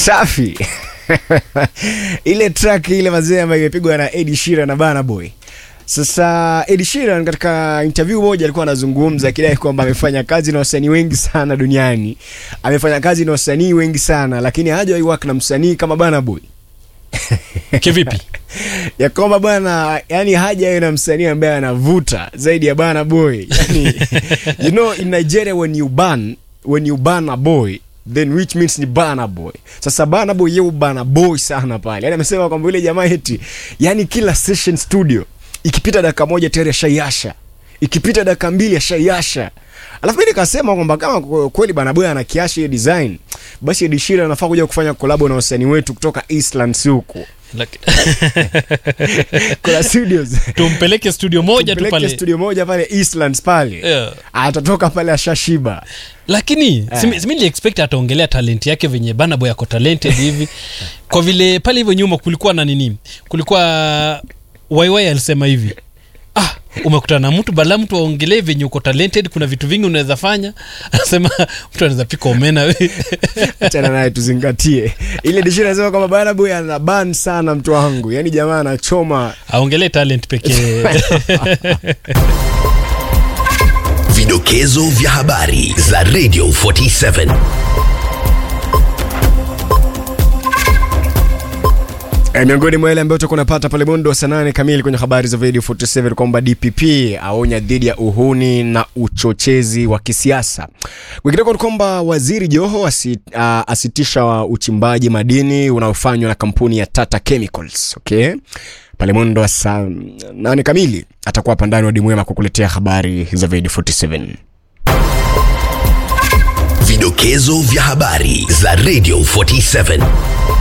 safi ile track ile mazee ambayo imepigwa na Ed Sheeran na Burna Boy. Sasa Ed Sheeran katika interview moja alikuwa anazungumza akidai kwamba amefanya kazi na wasanii wengi sana duniani, amefanya kazi na wasanii wengi sana, lakini hajawahi work na msanii kama Burna Boy kivipi ya kwamba bwana, yani haja na msanii ambaye anavuta zaidi ya Burna Boy. Yani, you know in Nigeria when you ban when you ban a boy then which means ni Burna Boy. Sasa Burna Boy yeye Burna Boy sana pale. Yani amesema kwamba yule jamaa eti yani kila session studio ikipita dakika moja tayari ashaiasha. Ikipita dakika mbili ashaiasha. Alafu mimi nikasema kwamba kama kweli Burna Boy ana kiasha hiyo design, basi Ed Sheeran anafaa kuja kufanya collab na wasanii wetu kutoka Eastlands huko. Laki- Kuna studios. tumpeleke studio moja tu Tupeleke pale studio moja pale Eastlands pale. Yeah. Atatoka pale ashashiba. lakini simi- simi niliexpect ataongelea talent yake venye Burna Boy ako talented hivi kwa vile pale hivyo nyuma kulikuwa na nini kulikuwa waiwai alisema hivi ah umekutana na mtu bala mtu aongelee venye uko talented kuna vitu vingi unaweza fanya anasema mtu anaweza pika omena we. Achana naye tuzingatie. Ile dishi nasema kwamba Burna Boy ana ban sana mtu wangu. Yaani jamaa anachoma. aongelee talent pekee Vidokezo vya habari za Radio 47. E, miongoni mwa yale ambayo tutakuwa tunapata pale mwendo wa saa nane kamili kwenye habari za Radio 47 kwamba DPP aonya dhidi ya uhuni na uchochezi wa kisiasa. Kwingineko ni kwamba Waziri Joho asi, uh, asitisha uchimbaji madini unaofanywa na kampuni ya Tata Chemicals. Okay? Pale mwendo wa saa nane kamili atakuwa hapa ndani wa Dimwema kukuletea habari za Radio 47. Vidokezo vya habari za Radio 47.